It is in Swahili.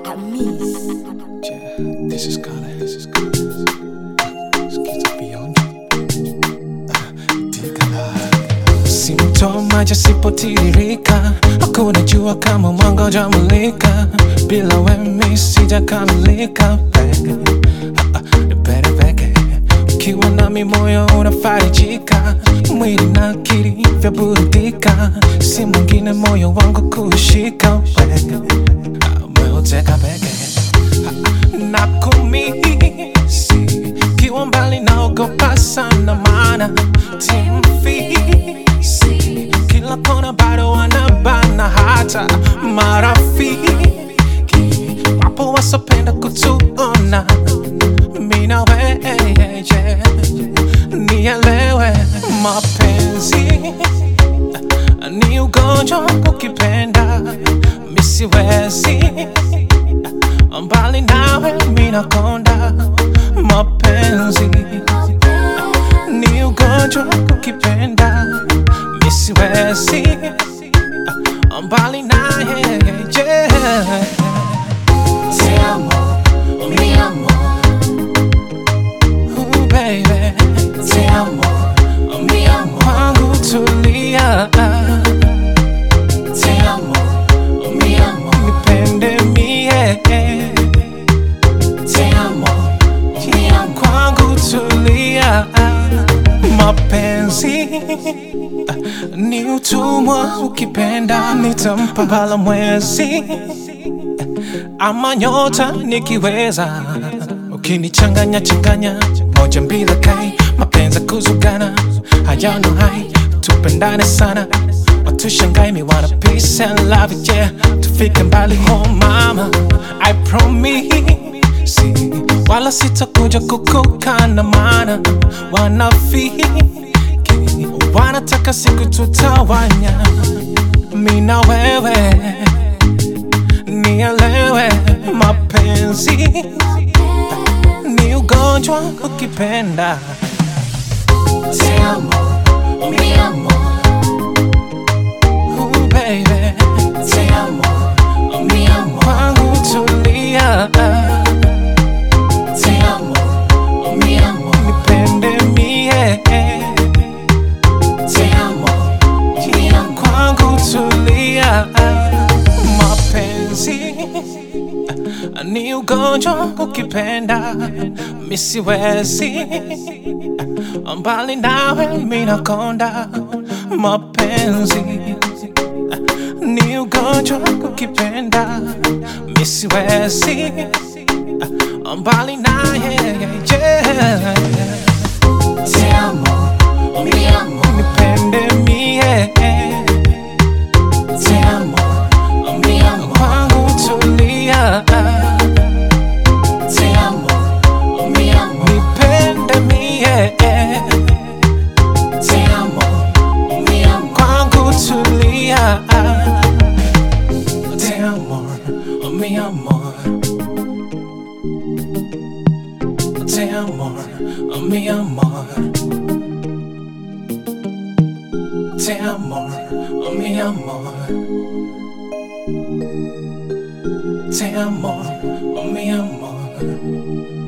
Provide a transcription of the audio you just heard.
I miss. Yeah, this is Carla. This is Carla. Sikiza beyond. Simtomaja sipotiririka, hakuna jua kama mwanga hujamulika. Bila wemi sijakamilika peke, Ah, ah, nipende peke. Ukiwa nami moyo unafarijika, mwili na akili vyaburudika, si mwingine moyo wangu kushika peke, Ah, umeuteka peke na kumisi kiwa mbali naogopa sana mana timfisi kila kona bado wanabana hata marafiki wapo wasopenda kutuona mina weye nielewe mapenzi ni ugonjwa ukipenda misiwezi mbali nawe minakonda mapenzi ni ugonjwa ukipenda misiwezi mbali naye yeah. Te amo, mi amor. Ooh, baby Te amo, mi amor. kwangu tulia Te amo, mi amor. nipende mie Te amo, mi amor. kwangu tulia mapenzi ni utumwa ukipenda nitampa bala mwezi ama nyota nikiweza ukinichanganya changanya moja mbili kai mapenzi kuzugana hayano hai tupendane sana watushangai me wanna peace and love yeah tufike mbali oh mama I promise wala sitakuja kukukana mana wanafiki wanataka siku tutawanya mina wewe nielewe mapenzi ni ugonjwa ukipenda Te amo, mi amor. Ooh, baby Te amo, mi amor. kwangu tulia Te amo, mi amor. nipende mie Te amo, mi amor. kwangu tulia mapenzi ni ugonjwa ukipenda misiwezi mbali nawe minakonda mapenzi ni ugonjwa ukipenda misiwezi mbali naye yeah. Te amo, mi amor. nipende mie Te amo, mi amor. kwangu tulia Te amo, mi amor. nipende mie Te amo, mi amor. kwangu tulia te amor mi amor te amor mi amor te amor mi amor te amor mi amor